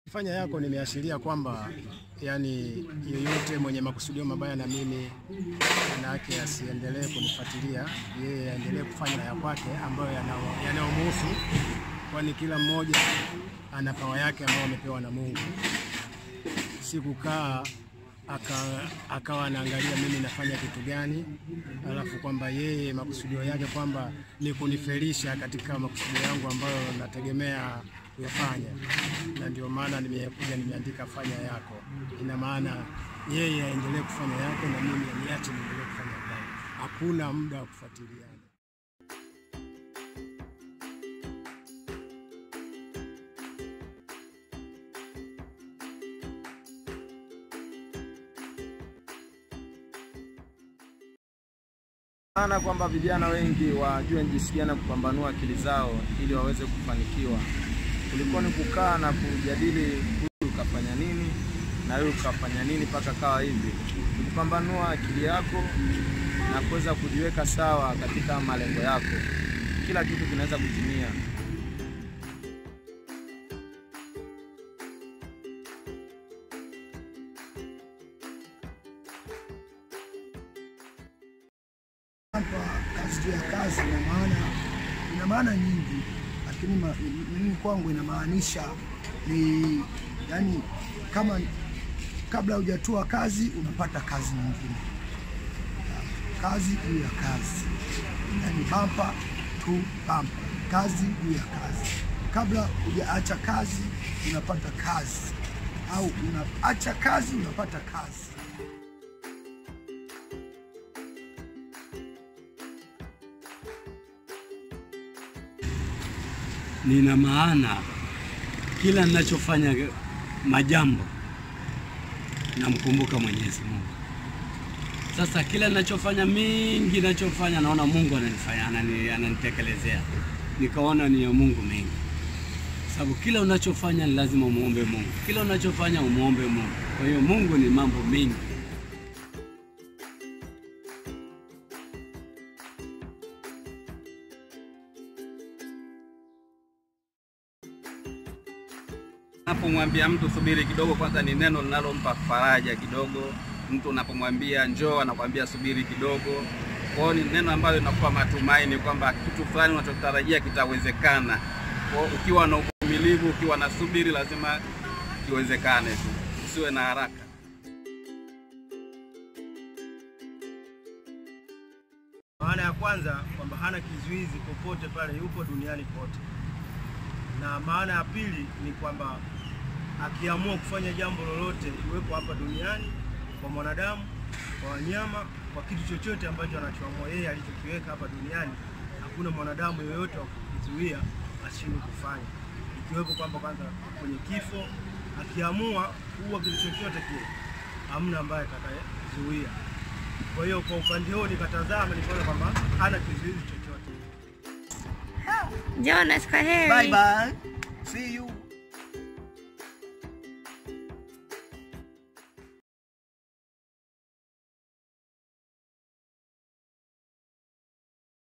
Fanya yako nimeashiria kwamba yani yeyote mwenye makusudio mabaya na mimi manake asiendelee kunifuatilia, yeye aendelee kufanya ya kwake ambayo yanao- yanayomhusu, kwani kila mmoja ana pawa yake ambayo amepewa na Mungu. Si kukaa aka, akawa anaangalia mimi nafanya kitu gani, alafu kwamba yeye makusudio yake kwamba ni kunifelisha katika makusudio yangu ambayo nategemea kuyafanya, na ndio maana nimekuja nimeandika fanya yako. Ina maana yeye aendelee kufanya yake na mimi niache niendelee kufanya yangu. Hakuna muda wa kufuatiliana. Maana kwamba vijana wengi wajue ni jinsi gani ya kupambanua akili zao ili waweze kufanikiwa. Kulikuwa ni kukaa na kujadili huyu kafanya nini na huyu kafanya nini mpaka kawa hivi. Ni kupambanua akili yako na kuweza kujiweka sawa katika malengo yako. Kila kitu kinaweza kutimia. hapa kazi juu ya kazi ina maana ina maana nyingi, lakini ma- mimi kwangu inamaanisha ni yani, kama kabla hujatua kazi unapata kazi nyingine, kazi juu ya kazi, yani bampa tu bampa, kazi juu ya kazi. Kabla hujaacha kazi unapata kazi, au unaacha kazi unapata kazi. nina maana kila ninachofanya majambo namkumbuka Mwenyezi Mungu. Sasa kila ninachofanya mingi ninachofanya naona Mungu ananifanya anani, ananitekelezea, nikaona ni ya Mungu mengi, sababu kila unachofanya ni lazima umuombe Mungu, kila unachofanya umuombe Mungu. Kwa hiyo Mungu ni mambo mengi. Unapomwambia mtu subiri kidogo, kwanza ni neno linalompa faraja kidogo. Mtu unapomwambia njoo, anakwambia subiri kidogo. Kwa hiyo ni neno ambalo linakupa matumaini kwamba kitu fulani unachotarajia kitawezekana. Kwa hiyo ukiwa na uvumilivu, ukiwa na subiri, lazima kiwezekane tu, usiwe na haraka. Maana ya kwanza kwamba hana kizuizi popote pale yupo duniani kote, na maana ya pili ni kwamba akiamua kufanya jambo lolote, iwepo hapa duniani, kwa mwanadamu, kwa wanyama, kwa kitu chochote ambacho anachoamua yeye alichokiweka hapa duniani, hakuna mwanadamu yoyote wa kukizuia ashindwe kufanya, ikiwepo kwamba kwanza kwenye kifo, akiamua kuua kitu chochote kile, hamna ambaye atakayezuia. Kwa hiyo kwa upande huo nikatazama, nikaona kwamba hana kizuizi chochote. Jonas, kwa heri. Bye bye.